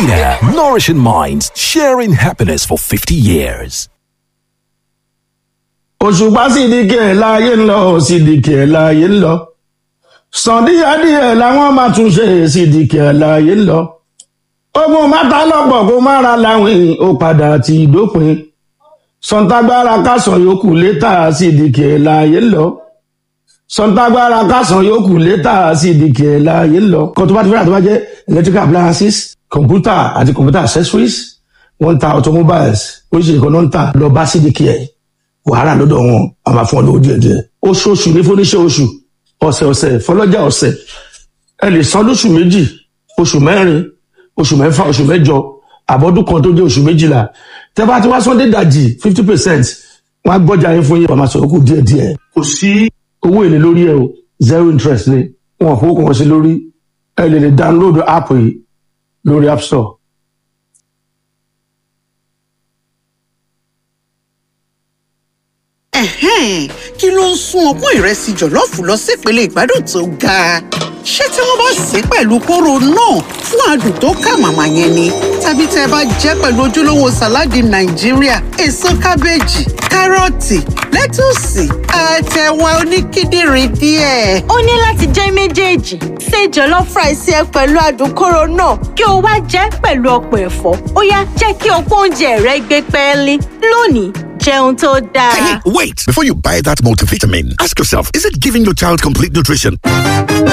Vita, nourishing minds, sharing happiness for 50 years. òṣùpá sídìkì ẹ̀ láàyè ń lọ sídìkì ẹ̀ láàyè ń lọ sàn díẹ̀díẹ̀ làwọn máa tún ṣe sídìkì ẹ̀ láàyè ń lọ ogun mátà lọ́pọ̀ kó má ra láwìn ó padà ti dópin sọ̀ǹtàgbára kásán yòókù létà sídìkì ẹ̀ láàyè ń lọ sọ̀ǹtàgbára kásán yòókù létà sídìkì ẹ̀ láàyè ń lọ kan tó bá ti fẹ́ràn tó bá jẹ́ electrical appliances computer àti computer accessories wọ́n ń ta automobiles oríṣiríṣi kan náà ń tà lọ bá sídìkì ẹ̀ wàhálà lọ́dọ̀ wọn a máa fún ọ lówó díẹ̀ díẹ̀ oṣooṣù ní fúnníṣẹ́ oṣù ọ̀sẹ̀ ọ̀sẹ̀ fọlọ́jà ọ̀sẹ̀ ẹ lè san lóṣù méjì oṣù mẹ́rin oṣù mẹ́fà oṣù mẹ́jọ àbọ̀dún kan tó jẹ́ oṣù méjìlá tẹ́ bá ti wá sọ́ndé dàjì fifty percent wọ́n á gbọ́jà yín fún yín wọ́n máa sọ̀rọ̀ kù díẹ̀ díẹ̀ kò sí owó èlé lórí ẹ o zero interest ni wọn ò fowó kan wọn sí lórí ẹ lè lè download app yìí lórí app store. Ẹ̀hẹ́n, kí ló ń sún ọpọ́n ìrẹsì jọ̀lọ́ọ̀fù lọ sípele ìgbádùn tó ga ṣé tí wọ́n bá sè é pẹ̀lú kóró náà fún adùn tó kà màmá yẹn ni tàbí tẹ́ ẹ bá jẹ́ pẹ̀lú ojúlówó sàláàdì nàìjíríà èso kábéèjì kárọ̀tì lẹ́tùsì àtẹ̀wà oníkíndìnrín díẹ̀. ó ní láti jẹ́ méjèèjì ṣe jollof rice ẹ pẹ̀lú adùn kóró náà kí o wá jẹ́ pẹ̀lú ọ̀pọ̀ ẹ̀fọ́ ó yá jẹ́ kí ọ̀pọ̀ oúnjẹ rẹ gbé pẹ́ẹ́lí lónìí jẹun tó dáa. Hey, wait! Before you buy that multivitamin, ask yourself, is it giving your child complete nutrition?